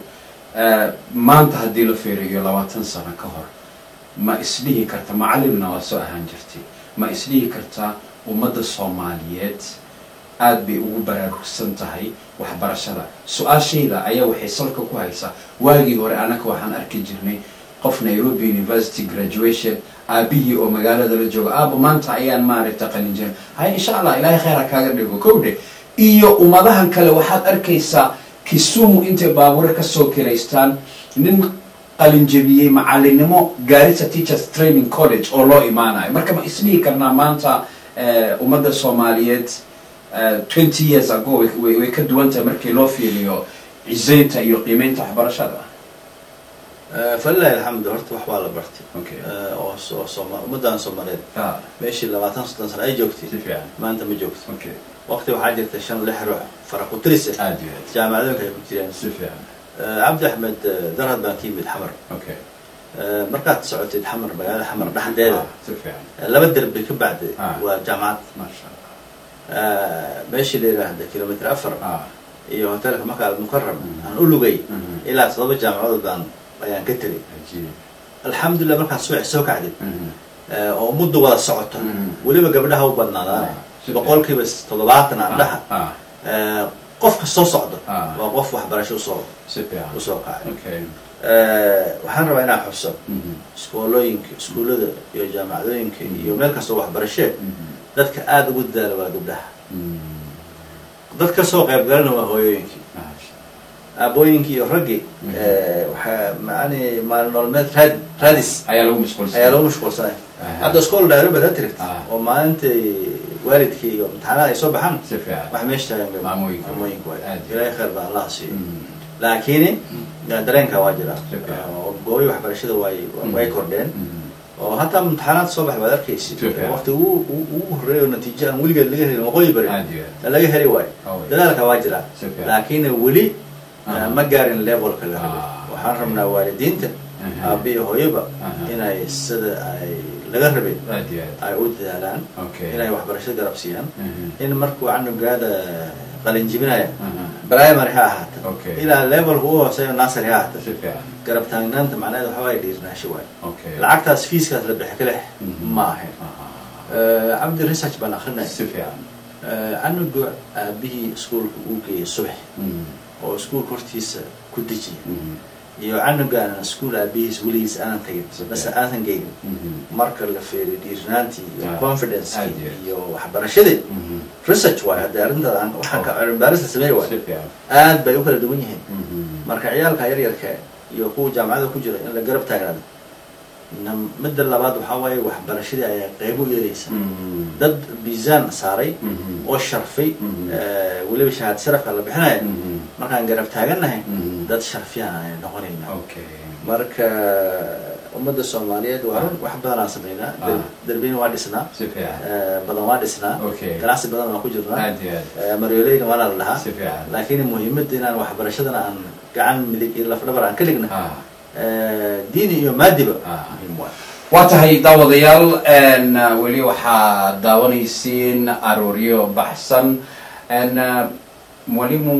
maanta haddii la fiiriyo labaatan sano ka hor ma isdhihi karta macallimna waa soo ahaan jirtay ma isdhihi kartaa ummadda soomaaliyeed aada bay ugu baraarugsan tahay waxbarashada su-aashayda ayaa waxay salka ku haysaa waagii hore anaka waxaan arki jirnay qof nairobi university graduation aabihii oo magaalada la jooga aaba maanta ayaan maaragta qalinjeen hay insha allah ilaahay khayra kaaga dhigo kowdhe iyo ummadahan kale waxaad arkaysaa kisumu intay baabuure kasoo kiraystaan nin qalinjabiyey macalinimo gaarisa teachers training college oo loo imaanayo marka ma isdhihi karnaa maanta ummadda soomaaliyeed twenty years ago way ka duwan tahay markii loo fiiriyo cisaynta iyo qiimeynta waxbarashada falilahi alxamdu horta wax waa la bartay Okay. oo oo sooma ummaddan soomaaliyeed Ah, meeshii labaatan soddon sano ay joogtay si fiican maanta ma joogto okay waqti waxaa jirta shan lix ruux farakutirisa aada iyo aad jaamacadooyinka ay ku jireen si fiican cabdi axmed darhad baan ka yimid xamar okay markaad socotid xamar magaalada xamar dhexdeeda Ah, si fiican laba derbi ka bacdi Ah. waa jaamacad maasha allah meeshii la yidhaahda kilomitr afar ah iyo hotelka maka almukaram Mhm. aan u lugay Mhm. ilaa todoba jaamacadood baan ayaan ka tegay cajiib alxamdulilah markaad subax soo kacdid Mhm. oo muddo wada socoto Mhm. weliba gabdhaha u badnaadaan Ah, si boqolkiiba toddobaatan andhaha ah qofka soo socdo Ah. waa qof waxbarasho usoo si fiican usoo kacay okay waxaan rabaa inaan xuso Mhm. iskoolooyinka iskuullada iyo jaamacadooyinka iyo meel kastoo waxbarashee Mhm. dadka aada ugu dadaala waa gabdhaha Mhm. dad kasoo qayb galana waa hooyooyinkii maasha aabooyinkii iyo raggii Mhm. waxaa macani maalin nolomeed raad raadis ayaa lagu mashquulsan ayaa lagu mashquulsanay Aha. hadda iskool dhaaro baad tirigt Ah. oo maalintai waalidkii iyo imtixaanaha ay soo baxaan si fiican wax meesha taagan Maamooyinka. maamooyinka waay Aad. ilaahay khayr baa allah siiyo Mhm. laakiin dareenka waa jira Si fiican. oo goobi waxbarashada way way kordheen Mhm. oo hataa imtixaanaad soo bax waad arkaysid Si fiican. waqti ugu ugu- ugu horreeya oo natiijo aan weligeed laga helin waqooyi bari aada iyo aad laga heli waayo Oh, yeah. dadaalka waa jira Si fiican. laakiin weli Aha. ma gaarin levelka la rabo Ah. waxaan rabnaa waalidiinta Aha. aabi iyo hooyoba Aha. inay sida ay laga rabay aada iyo aad ay u dadaalaan Okay. inay waxbarashada garab siiyaan Mhm. in markuu canugaada qalinjibinaya Aha. primary ha ahaata Okay. ilaa levelka ugu hooseeyo nursery ha ahaata si fiican garab taagnaanta macnaheed waxa waay dhiirnaansho waay okay lacagtaas fiiskaas la bixi kaleh Mhm. ma ahayn Aha. cabdi research baan akrinaya si fiican canuga aabihii iskuolka uu geeyay subax Mhm. oo iskuolka hortiisa ku dejiya Mhm. iyo canugaana iskuol aabihiis weligiis aanan tagin base aanan geynin Mhm. marka la feeriyo dhiirnaantii iyo Ah, confidence aad iyo aad. iyo waxbarashadii Mhm. research waay hadda arrintada aan waxaan ka cilmibaarista sameey waay si fiican aad bay u kala duwan yihiin Mhm. marka ciyaalka yaryarka iyo kuwa jaamacada ku jira in la garab taagnaado nam- midda labaad waxaa waaye waxbarashadii ayaa qaybo u yeelaysa Mhm. dad miisaan saaray Mhm. oo sharfay Mhm. eh, weliba shahaad sharafka la bixinaya Mhm. markaan garab taagannahay Mhm. dad sharfiyaan ayay noqonaynaa okay marka ummadda soomaaliyeed waa run wax badan aan sameynaa Ah. derbina waa dhisnaa si fiican eh, badan waa dhisnaa Okay. ganacsi badan waan ku jirnaa aada iyo aad Eh, maryooleyna waana la dhahaa si fiican laakiin muhiimadda inaan waxbarashadana aan gacan midig iyo lafdhabar aan ka dhigna ah Eh, diini iyo maadiba Ah. muhiim waay waa tahay daawadayaal n weli waxaa daawanaysiin arooryo baxsan n mwalimu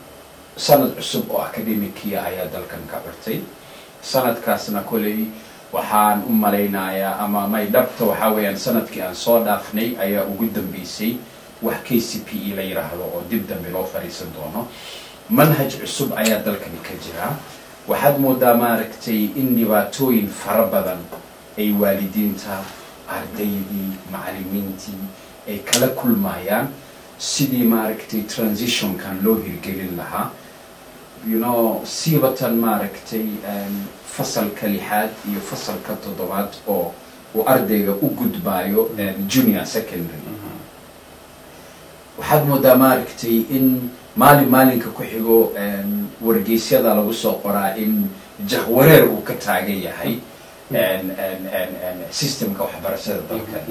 sanad cusub oo academicia ayaa dalkan ka cirtay sanadkaasna koley waxaan u malaynayaa ama may dhabta waxaa weeyaan sanadkii aan soo dhaafnay ayaa ugu dambeysay wax k c p e la yidhaahdo oo dib dambe loo fadhiisan doono manhaj cusub ayaa dalkani ka jira waxaad moodaa maaragtay in dhibaatooyin fara badan ay waalidiinta ardaydii macalimiintii ay kala kulmayaan sidii maaragtay transitionkan loo hirgelin lahaa you know siibatan maaragtay fasalka lixaad iyo fasalka toddobaad oo uu ardayga u gudbaayo junior secondary waxaad moodaa maaragtay in maalin maalinka ku xigo wargeysyada lagu soo qoraa in jahwareer uu ka taagan yahay systemka waxbarashada dalkan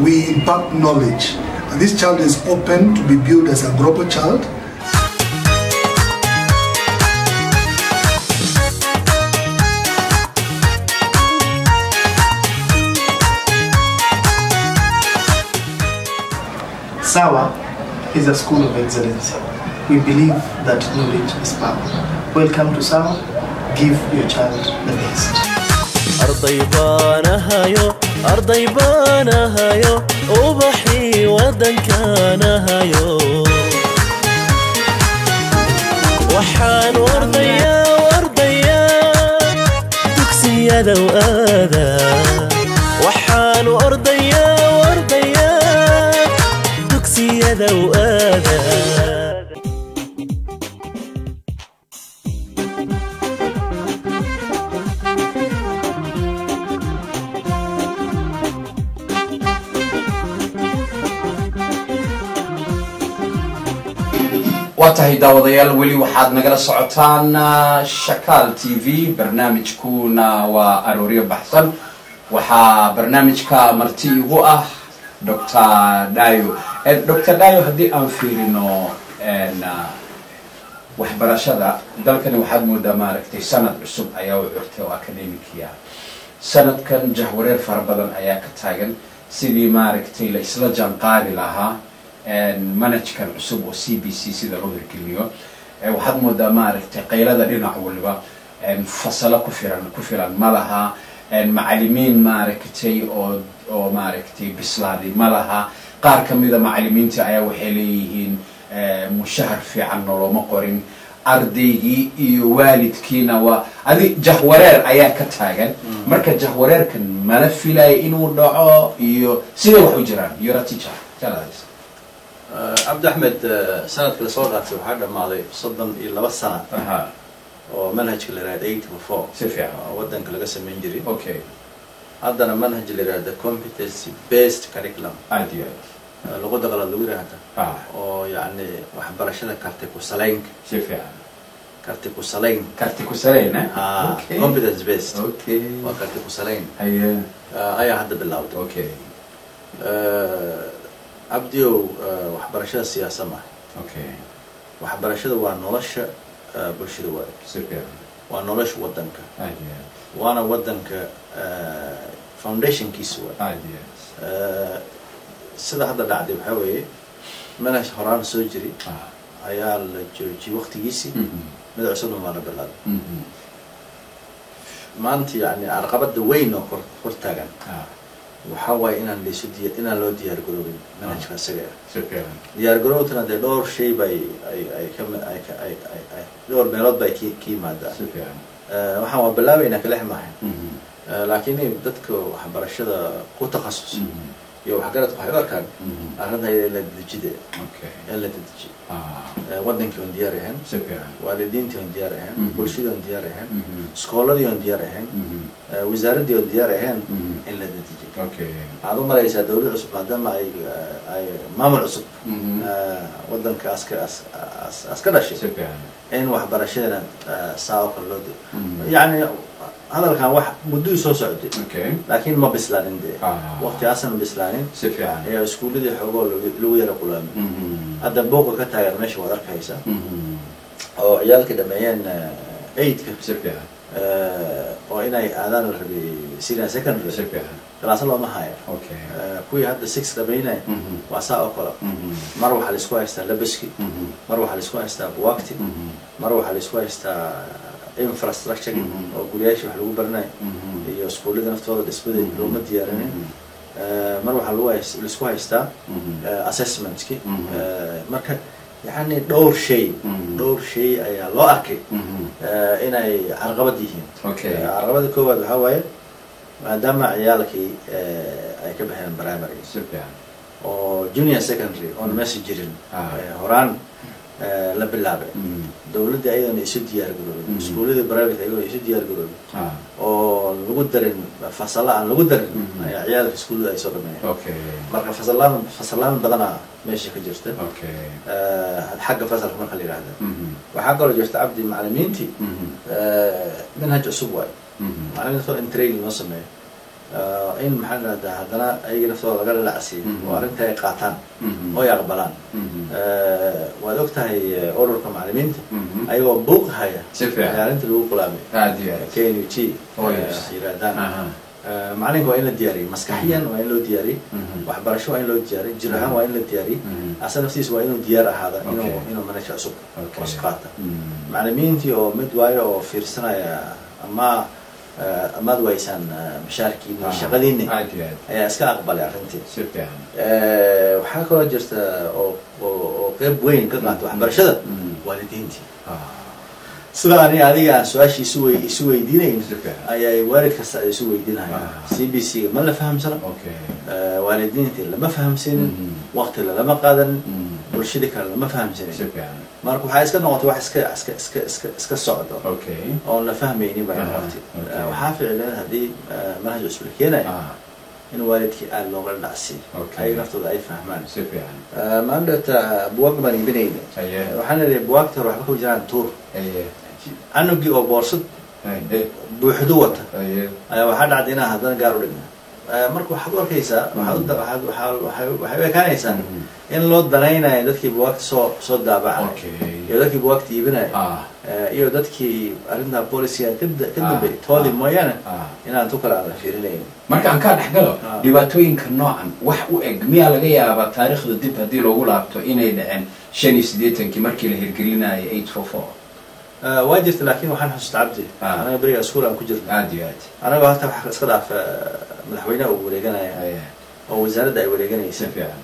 we impart knowledge. And this child is open to be built as a global child. Sawa is a school of excellence. We believe that knowledge is power. Welcome to Sawa. Give your child the best. arday baanahayo arday baanahayo ubaxii waddankaanahayo waxaan wardayaa wardayaa dugsiyadow aada waxaan wardayaa wardayaa dugsiyadow aada waa tahay daawadayaal weli waxaad nagala socotaan ah, shakaal t v barnaamijkuna waa arooryo baxsan waxaa barnaamijka marti igu ah dr dayo dr dayo haddii aan fiirino en, ah, waxbarashada dalkani waxaad moodaa maaragtay sanad cusub ayaa u curtay oo academicia sanadkan jahwareer fara badan ayaa ka taagan sidii maaragtay la isla janqaadi lahaa manajkan cusub oo c b c sida loo hirgeliyo Eh, waxaad moodaa maaragtay qaylada dhinac waliba en, fasalo ku filan ku filan ma laha en, macalimiin maaragtay oo oo maaragtay bislaaday ma laha qaar ka mida macalimiinta ayaa waxay leeyihiin eh, mushahar fiican noloma qorin ardaygii iyo waalidkiina waa adi jahwareer ayaa ka taagan marka jahwareerkan mala filaya inuu dhaco iyo siday wax u jiraan you're a teacher tell us cabdi axmed eh, sanadka lasoo dhaartay waxaa dhammaaday soddon iyo laba sana aha oo manhajka la yihahda eight to four si fiican oo waddanka laga samayn jiray okay haddana manhaj la yihahda competency based curriculum aad iyo aad eh, luqadda qalaad lagu yihahda ah oo yacni waxbarashada karti ku salaynka si fiican karti ku salayn karti ku salayna Ah, okay competence based okay waa karti ku salayn haye eh, ayaa hadda bilowday okay Eh, cabdiow eh, waxbarashada siyaasa maaha okay waxbarashada waa nolosha eh, bulshada waaye si fiican waa nolosha waddanka aad iyo aad waana waddanka eh, foundationkiisa waaye aad iyo aad Eh, sida hadda dhacday waxaa weeye manhaj horaan soo jiri ah ayaa la joojiyey waktigiisii mhm mid cusubna waa la bilaabay mhm maanta yani carqabada weyn oo kor hor taagan ah waxaa waaye inaan laysu diya inaan loo diyaar garoobin manhajka isaga ah si fiican diyaar garoobtana dee dhowr shay bay ay ay ka ay ka ay ay ay dhowr meelood bay ki ka yimaadaa si fiican Eh, waxaan waa bilaabaynaa kalex maaha mhm Eh, laakiin in dadka waxbarashada ku takhasus mhm iyo waxgaradka waxay u arkaan mhm arrinta in la dedejide okay in la dedejiyo ah Eh, wadankii oon diyaar ahayn si fiican waalidiintii oon diyaar ahayn Mhm. bulshadii oon diyaar ahayn mhm iskooladii oon diyaar ahayn mhm eh, wasaaraddii oon diyaar ahayn Mhm. in la dedejiyo okay waxaad u malaysaa dawlad cusub maadaama ay ay maamul cusub mhm eh, wadanka aska as- as- as ka dhashay si fiican in waxbarashadana eh, saa oo kale loo di Mhm. yacni hadalkan wax mudduu soo socday okay laakiin ma bislaanin dee Ah. waqtigaasan bislaanin si fiican ayaa iskuulladii xoogoo lagu- lagu yara qulaamay mhm hadda buuqa ka taagan meesha waad arkaysa mhm oo ciyaalkii dhameeyeen eidka si fiican oo inay aadaan la rabay senior secondary si fiican galaasa looma hayo okay Eh, kuwii hadda six dhameynaya mhm waa saa oo kale mhm mar waxaa laisku haystaa labaski mhm mar waxaa laisku haystaa buwagti mhm mar waxaa laisku haystaa infrastructure Mhm. oo guryaasha wax lagu baranayo mhm iyo iskuullada naftooda dhismadeeda Mhm. looma diyaarinin Mhm. Eh, mar waxaa lagu hays- laisku haystaa Mhm. eh, assessmentki Mhm. Eh, marka yani dhowr shay Mhm. dhowr shay ayaa loo arkay mhm eh, inay carqabad yihiin okay Eh, carqabada koowaad waxaa waaye maadaama ciyaalkii eh, ay ka baxeen primary si fiican oo junior secondary oona meesha jirin Ah. eh, horaan eh, la bilaabay mhm dowladda ayadoona isu diyaar garoobin Mhm. iskuulladii private ayagoona isu diyaar garoobin ah oo lagu darin fasala aan lagu darin Mhm. ayaa ciyaalka iskuullada ay soo dhameeyeen okay marka fasalaan fasalaan badanaa meesha ka jirta okay Eh, xagga fasalka marka la yidhahda mhm waxaa kaloo jirta cabdi macalimiintii mhm eh, manhaj cusub waayo mhm macalimiinta in training loo sameeyo Eh, in maxaa la dhahdaa haddana ayaga naftooda laga lacsiiyo Mhm. oo arrinta ay qaataan Mhm. oo ay aqbalaan Mhm. Eh, waad og tahay eh, ururka macallimiinta Mhm. ayagoo buuq haya Si fiican. ayaa arrinta lagu qulaamay aad iyo aad k n g Oh, yes. yiraahdaan Aha. Eh, macalinka waa in la diyaariyo maskaxiyan waa in loo diyaariyo Mhm. waxbarasho waa in loo diyaariyo jir ahaan waa in la diyaariyo Mhm. asa naftiisa waa inuu diyaar ahaada inuu Okay. inuu manhaj cusub Okay. hoos qaata Mhm. macallimiintii oo mid waayo oo fiirsanaya ama eh, amaad waysaan eh, mashaarkiini iyo Ah. shaqadiini aad iyo aad ayaa iska aqbalay arrintii si fiican Eh, waxaa kaloo jirta oo oo oo qeyb weyn ka qaata waxbarashada Mhm. waalidiintii Ah. sida ani adiga aan su-aashii isu wey isu weydiinayn Si fiican. ayay waalid kasta ay isu weydiinayaan Ah. c b c ma la fahamsano okay Eh, waalidiintii lama fahamsanin Mhm. waqti lama qaadanin Mhm. bulshadii kale lama fahamsanin si fiican marka waxaa iska noqotay wax iska iska iska iska iska socdo okay oon la fahmaynin baa Aha, noqotay okay. Eh, waxaa ficlan haddii eh, manhaj cusub la keenayo ah in waalidkii aada looga dhacsiiyo Okay. ay naftooda ay fahmaan si fiican maandhata buwaag baan iibinayna aye waxaan idhi buwaagta hore waxba kama jiraan tuur aye canugii oo boorsad aye buuxdu wata aye ayaa waxaa dhacday inaan haddana gaar u dhigna marka waxaad u arkaysaa waxaad u da- waxaad- waxaa- waxay waxay u ekaanaysaa Mhm. in loo danaynayo dadkii buwaagta soo soo daabacay okay iyo dadkii buwaagta iibinaya ah Eh, iyo dadkii arrintaa boolisiga ka da- ka Ah, dambeeyay toodii ah, mooyaane ah. inaan tu kale aan la fiirinayn marka aan kaa dhex galo Ah. dhibaatooyinka noocan wax u eg miyaa laga yaabaa taariikhda dib haddii loogu laabto inay dhaceen shan iyo siddeetankii markii la hirgelinayay eight four four Eh, waa jirta laakiin waxaan xusuusta cabdi Ah. anaga beriga iskuul aan ku jirna aad iyo aad anagoo hata wax iska dhaaf eh, madaxweynaha uu wareeganaya aye oo wasaaradda ay si wareeganaysa fiican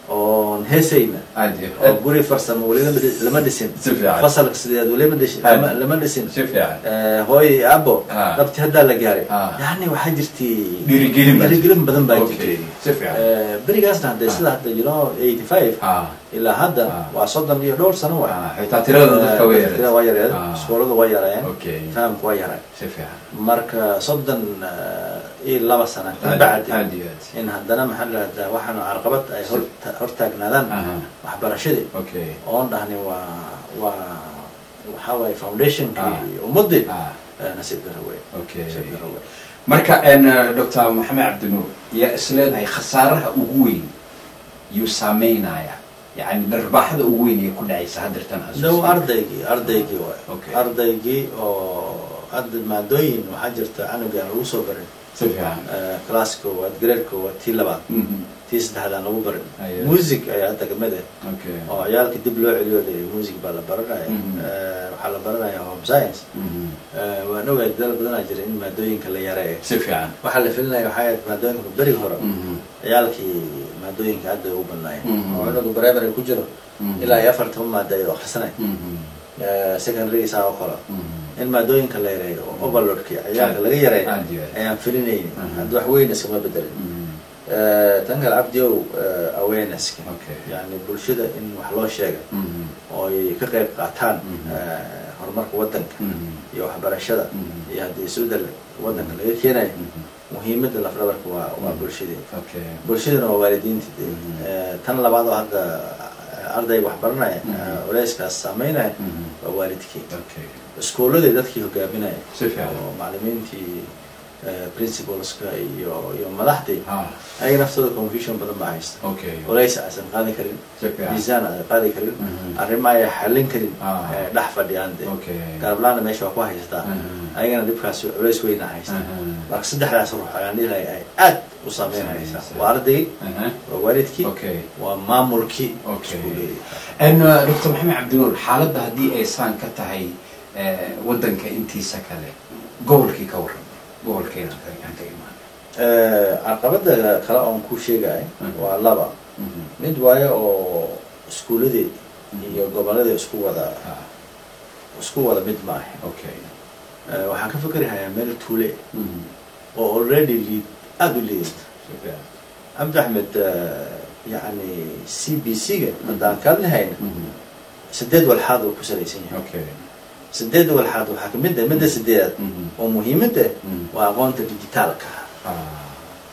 oon heesayna aad iyo oo aad guri farsamo weli lama dhi- lama dhisin Si fiican. fasalka sideed weli lama dhisin Aad. lama- lama dhisin si fiican Eh, hooyo iyo abo Ah. dhabti haddaa la gaaray Ah. yani waxaa jirtay Dhiirigelin baa dhiirigelin badan baa Okay. jirtay Si fiican. Eh, berigaasna hadee Ah. sida hadda you know eighty five ah ilaa hadda Ah. waa soddon iyo dhowr sano wa Ah, xitaa tirada dadka way yareed. tirada waa yareed Ah. iskuuladu waa yareeyeen Okay. fahamku waa yaray si fiican marka soddon eh, iyo laba sano ka Aad- bacdi aad iyo aad in haddana maxaa la dhahdaa waxaanu carqabad ay hor hor taagnaadaan Aha. waxbarashadii okay oon dhahni waa waa waxaa waaye foundationkii Ah. ummadii ah eh, nasiib daro wey okay nasiib daro wey marka n dr maxamed cabdinuur yaa isleedahay khasaaraha ugu weyn yuu saameynaya yani dharbaaxada ugu weyn ee ku dhacaysa haddeertan dhow ardaygii ardaygii waay Okay. ardaygii oo hadda maadooyin waxaa jirta canugaan lagu soo barin si fiican Eh, class koowaad grade koowaad tii labaad Mhm. tii saddexdaan lagu barin Aye. music ayaa hadda kamid ah okay oo ciyaalka dib loo celiyo le music baa la baranaya Mhm. Eh, waxaa la baranaya home science Mhm. Eh, waan ogahay dadaal badanaa jira in maadooyinka la yareeyo si fiican waxaa la filinaya waxaa ahayd maadooyinka berigi hore Mhm. ciyaalkii maadooyinka hadda ay ugu badnaayeen Mhm. oo inagu primary ku jiro Mhm. ilaa iyo afar toban maada ay akhrisanay Mhm. secondary saa oo kale Mhm. in maadooyinka la yareeyo oo overloadki ciyaalka laga yareeyo Aad iyo aad. ayaan filinaynin Mhm. hadda wax weyn iskama bedelin Mhm. Eh, tan kale cabdiow eh, awareness Okay. yani bulshada in wax loo sheega Mhm. oo ay ka qayb qaataan Mhm. eh, horumarka wadanka Mhm. iyo waxbarashada Mhm. iyo haddii isbedel wadanka laga keenayo Mhm. muhiimada lafdhabarka waa waa bulshadii okay bulshadana waa waalidiinta dee. Mhm. Eh, tan labaad oo hadda eh, ardayga wax baranaya Mhm. eh, culeyskaas saameynaya Mhm. waa waalidkii okay iskuulladay dadkii hogaaminaya Si fiican. oo macalimiintii eh, principalska iyo iyo madaxdii ah ayaga naftooda confusion badan baa haysta okay culays aysan qaadi karin Si fiican. miisaan aysan qaadi karin Mhm. arrimo ay xallin karin Ah. eh, dhex fadhiyaan dee Okay. garablaana meesha waa ku haysataa Mhm. ayagana dhibkaas culays weyna haysta Mhm. marka saddexdaas ruux ayaan dhihi lahay ay aad u saameynaysa Saameynaysa. waa ardaygii Aha. waa waalidkii Okay. waa maamulkii Okay. iskuuladii n dr maxamed cabdinuur xaaladda haddii ay saan ka tahay eh, wadanka intiisa kale gobolkii ka waran gobolkeena aan ka imaan Eh, caqabada kale oon ku sheegay Mhm. waa laba Mhm. mid waayo oo iskuuladii iyo goboladii isku wada Ah, isku wada mid maaha okay Eh, waxaan ka fikrihayaa meel tuule Mhm. oo already liid aada u liidata Si fiican. cabdi axmed eh, yani c b c-ga haddaan kalnahayna Mhm. sideed walxaad uu ku salaysan yahay okay sideed walxaad waxaa kamid ah midda sideedaad Mhm. oo muhiimada Mhm. waa aqoonta digitaalka Ah,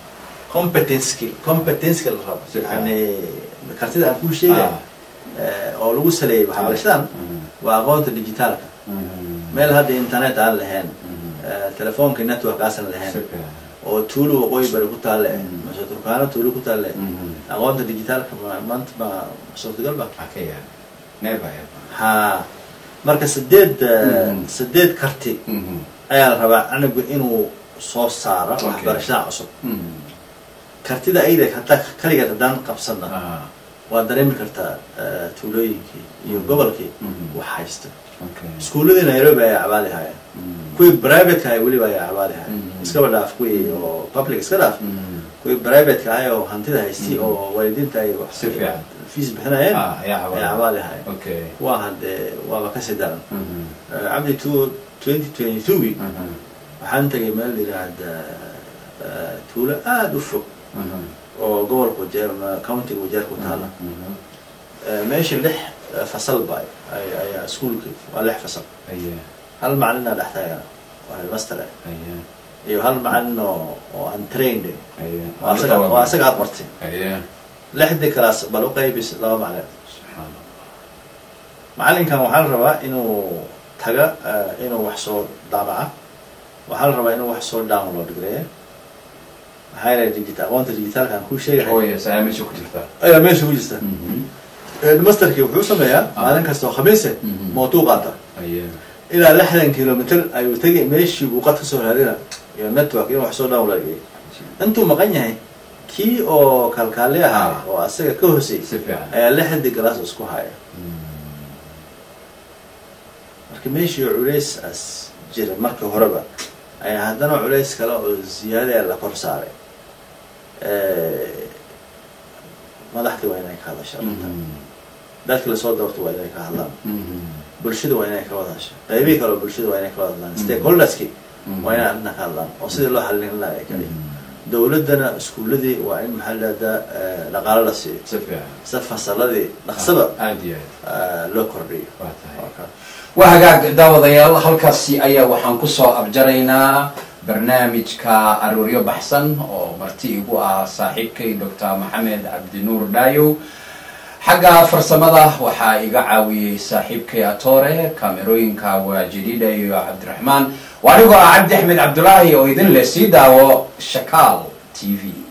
competency competencyka la rabo Si fiican. yani kartida aan kuu sheegay Ah. eh, oo lagu saleeyay waxbarashadan Mhm. waa aqoonta digitaalka Mhm. meel hadda internet aan lahayn Mhm. eh, telefoonka network aasan Si lahayn fiican. oo tuulo waqooyi bari ku taalle mase turkaano tuulo ku taalle Mhm. aqoonta digitaalka ma- maanta ma suurtagal ba Akaya. Never ever. ha marka sideed eh, Mhm. sideed karti Mhm. ayaa la rabaa anigu inuu soo saaro Okay. waxbarashada cusub Mhm. kartida ayda hataa kaligeed haddaan qabsana Ah, waa dareemi kartaa eh, tuulooyinkii iyo Mhm. gobolkii Mhm. wax haysta okay. iskuulladii nairobi ayaa cabaadi haya Mhm. kuwii privateka ay weliba ayaa cabaadi haya Mhm. iskaba dhaaf kuwii oo public iska dhaaf Mhm. kuwii privateka ahay oo hantida haystay Mhm. oo waalidiinta ay wax Si fiican. fees bixinayeen Ah, ayaa cabaadi. ayaa cabaadi haya Okay. waa haddee waaba kasii daran Mhm. Eh, cabdi two twenty twenty two-gii Mhm. waxaan tagay meel la yidhaahda eh, tuulo aada u fog Mhm. oo gobolka wajeer ama countiga wajeer ku taala Mhm. Eh, meesha lix eh, fasal ba ay- ayaa iskuulki waa lix fasal Aye. hal macalina dhex taagana waa headmaster ah. Aye. iyo hal macalin oo oo aan trained eh. Aye. waa asaga waa asaga aad bartay Aye. lixdii kalaas bal u qaybis laba macalin Subxaanallah. macalinkan waxaa la rabaa inuu taga eh, inuu wax soo daabaca waxaa la rabaa inuu wax soo download gareeya maxaa yeelay digita aqoonta digitaalka aan kuu Oh, sheegahay yes, ayaa meesha ku jirta. ayaa meesha ku jirta Mhm. headmasterkii wuxuu sameeyaa Ah. maalin kasta oo khamiise Mhm. mootuu qaata Aye. ilaa lixdan kilomitr ayuu tegay meeshii buu qad ka soo raadina iyo network inuu wax soo download gareeya intuu maqan yahay kii oo kalkaali ahaa Ah. oo asaga ka hoosay Si fiican. ayaa lixdii galaas isku haya marka meeshii culays as jira marka horeba ayaa haddana culays kale oo ziyaadaya la kor saaray madaxdii waa inay ka hadasha arrintan Mhm. dadkii lasoo doortay waa inay ka hadlaan Mhm. bulshada waa inay ka wada hasha qaybihii kale oo bulshada waa inay ka wada hadlaan stakeholderskii Mhm. waa inay arrintan ka hadlaan oo sidii loo xallin lahaa kale Mhm. dowladdana iskuuladii waa in maxaa lahahdaa dhaqaalo la siiyo Si fiican. si fasaladii dhaqsaba Aad iyo aad. eh, loo kordhiyo Waa tahay. Waa ka- waa hagaag daawadayaal halkaasi ayaa waxaan kusoo abjaraynaa barnaamijka arooryo baxsan oo marti igu ah saaxiibkay doctor maxamed cabdinuur dhaayow xagga farsamada waxaa iga caawiyey saaxiibkay atore kaamerooyinka waa jadiida iyo cabdiraxmaan waa anigoo ah cabdi axmed cabdulaahi oo idin leh sii daawo shakaal t v